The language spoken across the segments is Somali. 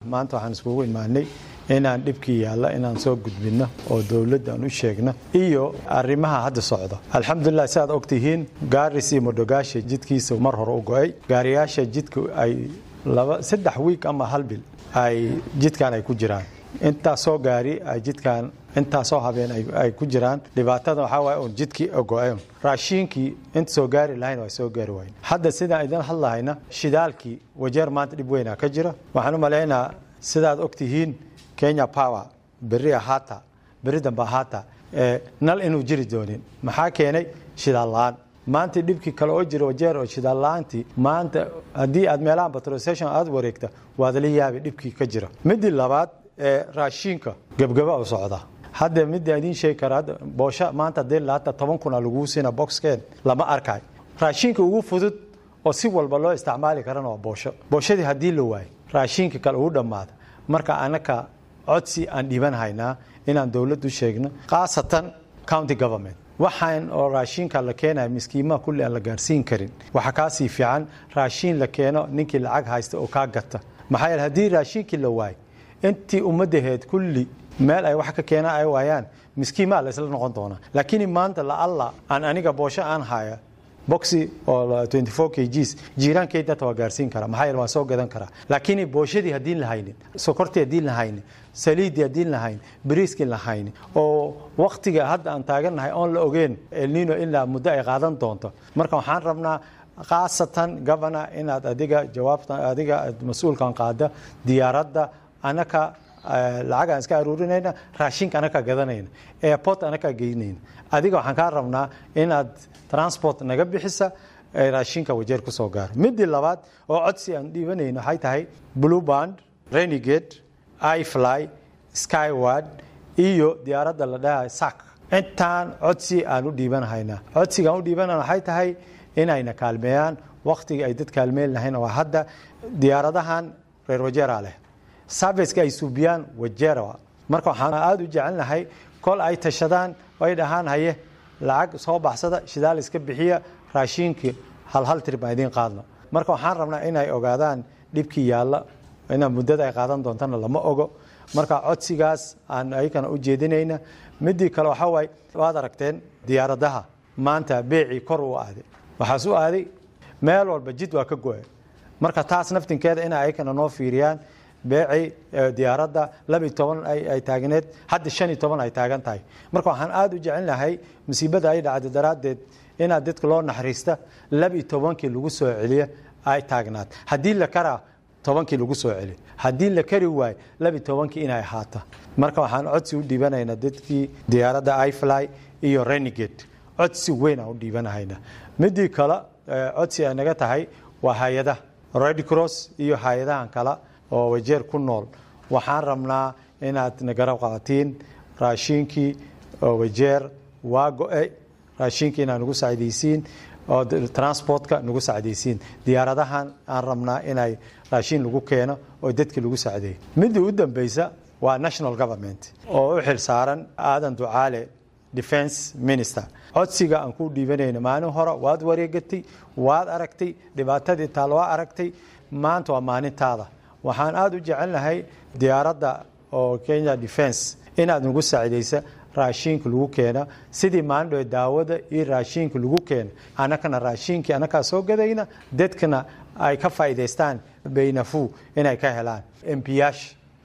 maanta waxaan iskugu imaanay inaan dhibkii yaalla inaan soo gudbinno oo dowladda aan u sheegno iyo arrimaha hadda socda alxamdulilah si aad ogtihiin gaaris iyo modogaasha jidkiisa mar hore u go-ay gaariyaasha jidka ay laba saddex wiig ama hal bil ay jidkan ay ku jiraan intaasoo gaari ay jidkan intaasoo habeen ay ku jiraan dhibaatada waxaa waay un jidkii go-een raashiinkii inta soo gaari lahayn waa soo gaari wayn hadda sidaan idin hadlahayna shidaalkii wajeer maanta dhib weynaa ka jira waxaan u malaynaa sidaad ogtihiin kenya power berri ahaata berri dambe ahaata nal inuu jiri doonin maxaa keenay shidaal la-aan maanta dhibkii kale oo jira wajeer oo shidaal la-aantii maanta haddii aad meelaha petrolstation aad wareegta waad la yaabay dhibkii ka jira midii labaad ee raashiinka gebgaba u socda hadda midda idiin sheegi kara boosho maanta hadii laata toban kuna laguu siina boxkeen lama arkay raashiinka ugu fudud oo si walba loo isticmaali karana waa boosho booshadii haddii la waayo raashiinka kale ugu dhammaada marka anaka codsi aan dhiiban haynaa inaan dowladdu sheegno khaasatan county government waxaan oo raashiinka la keenaya miskiimaha kulli aan la gaarsiin karin waxaa kaasii fiican raashiin la keeno ninkii lacag haysta oo kaa gata maxaa yeele haddii raashiinkii la waayo intii ummadaheed kulli meel ay wax ka keenaan ay waayaan miskiimaa la isla noqon doonaa laakiin maanta la alla aan aniga boosho aan haya boxi oo 24 kgs jiiraankeyda waa gaarsiin karaa maxaa yeele waan soo gadan karaa laakiin booshadii haddiin la haynin sokortii haddiin la haynin saliiddii haddiin la haynin bariiskii la haynin oo waktiga hadda aan taagannahay oon la ogeen elnino ilaa muddo ay qaadan doonto marka waxaan rabnaa khaasatan governor inaad adiga jawaabta adiga mas-uulkan qaada diyaaradda anaka lacag aan iska aruurinayna raashinka anakaa gadanayna airport anakaa geynayna adiga waxaan kaa rabnaa inaad transport naga bixisa raashinka wajeer ku soo gaaro midii labaad oo codsi aan dhiibanayno waxay tahay blue band renegade ifly skyward iyo diyaaradda la dhahay sac intaan codsi aan u dhiibanahaynaa codsiga aan u dhiibanayna waxay tahay inayna kaalmeeyaan waktiga ay dad kaalmeyn lahayn waa hadda diyaaradahan reer wajeera leh serviceka ay suubiyaan wajeera marka waxaan aada u jecelnahay kol ay tashadaan ay dhahaan haye lacag soo baxsada shidaal iska bixiya raashiinkii hal hal tir baan idiin qaadno marka waxaan rabnaa inay ogaadaan dhibkii yaalla ina muddada ay qaadan doontana lama ogo marka codsigaas aan ayakana u jeedinayna midii kale waxaa waaye waad aragteen diyaaradaha maanta beecii kor u aaday waxaas u aaday meel walba jid waa ka go-a marka taas naftinkeeda ina ayakana noo fiiriyaan beecii diyaaradda labiy toban ay taagneed hadda shan iyo toban ay taagan tahay marka waxaan aada u jecelnahay masiibada ay dhacday daraaddeed inaad dadka loo naxariista labiyo tobankii lagu soo celiya ay taagnaat haddii la karaa tobankii lagu soo celiyo haddii la kari waayo labiyo tobankii inay ahaata marka waxaan codsi u dhiibanaynaa dadkii diyaaradda ifly iyo renegade codsi weyn aan u dhiibanahayna midii kale codsi ay naga tahay waa hay-adaha red cross iyo hay-adahan kale oo wajeer ku nool waxaan rabnaa inaad nagarab qabatiin raashiinkii oo wajeer waa go-e raashiinkii inaad nagu sacdaysiin oo transportka nagu sacdaysiin diyaaradahan aan rabnaa inay raashiin lagu keeno oo dadki lagu sacdeeyo midii u dambeysa waa national government oo u xil saaran aadan ducaale defense minister codsiga aan ku dhiibanayna maalin hore waad wareegatay waad aragtay dhibaatadii taal waa aragtay maanta waa maalintaada waxaan aada u jecelnahay diyaaradda oo kenya defense inaad nagu saacidaysa raashiinka lagu keena sidii maalindhoe daawada iyo raashiinka lagu keena anakana raashiinkii anakaa soo gadayna dadkana ay ka faa'idaystaan baynafu inay ka helaan mpiyash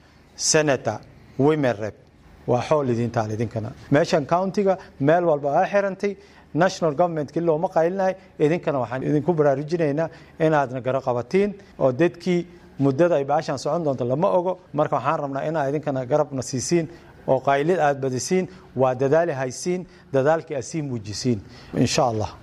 senator women rep waa xool idintaal idinkana meeshan countiga meel walba aa xirantay national governmentkii looma qaylinahay idinkana waxaan idinku baraarujinaynaa inaadna garo qabatiin oo dadkii muddada ay baashaan socon doonto lama ogo marka waxaan rabnaa inaa idinkana garabna siisiin oo qaylid aad badisiin waa dadaali haysiin dadaalkii aad sii muujisiin insha allah